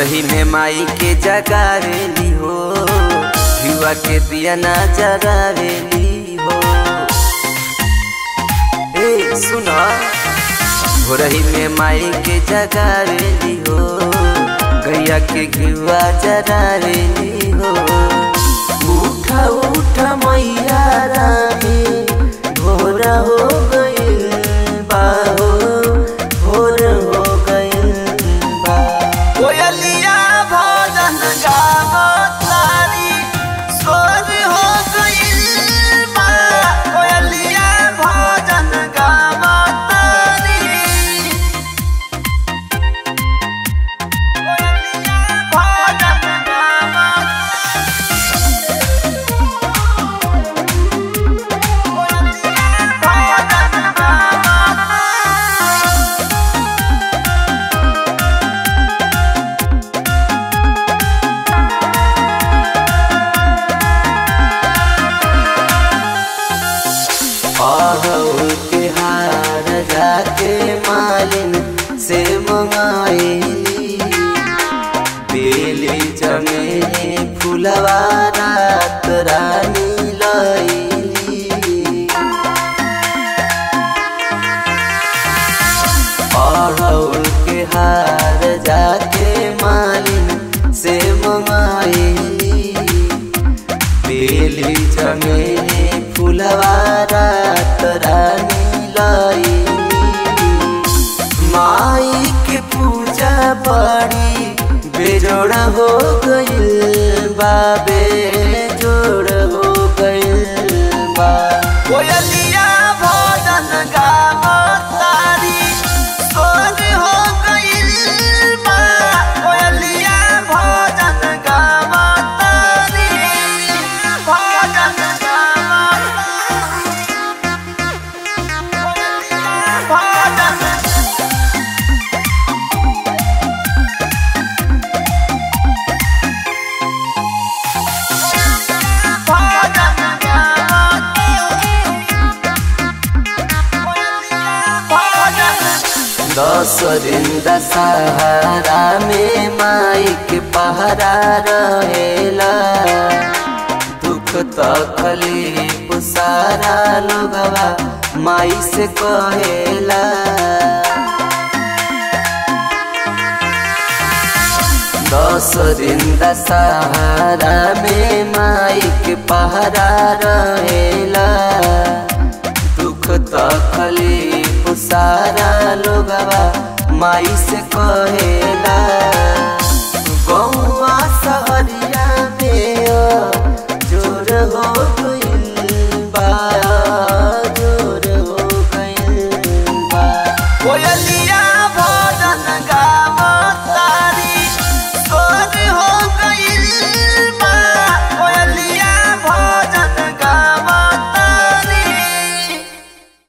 भोरही में माई के जगावेली हो युवा के दिया ना जगावेली हो ए सुना भोरही में माई के जगावेली हो गैया के घिवा जरावेली हो उठा उठा मैया रानी भोर हो गइल बा हो भोर हो गइल बा कोयलिया भजन गावतारी सोर हो गइल बा कोयलिया भजन गावतारी कोयलिया भजन गावतारी अहू के हार जाके मालिन से मंगाएली बेली चमेली फुलवा रात रानी लैली अड़हुल के हार जाके मालिन से मंगाएली बेली चमेली फुलवा रात रानी लैली माई के पूजा बड़ी बेजोड़ हो गइल बाबे जोड़ हो गइल बा कोयलिया भजन गावतारी सोर हो गइल बा कोयलिया भजन गावतारी भजन गावतारी भजन दस दिन दशहरा में माई के पहरा रहेला दुख तकलीफ सारा लोगवा माई से कहेला दस दिन दशहरा में माई के पहरा रहेला दुख तकलीफ सारा लोगवा माई से कहेला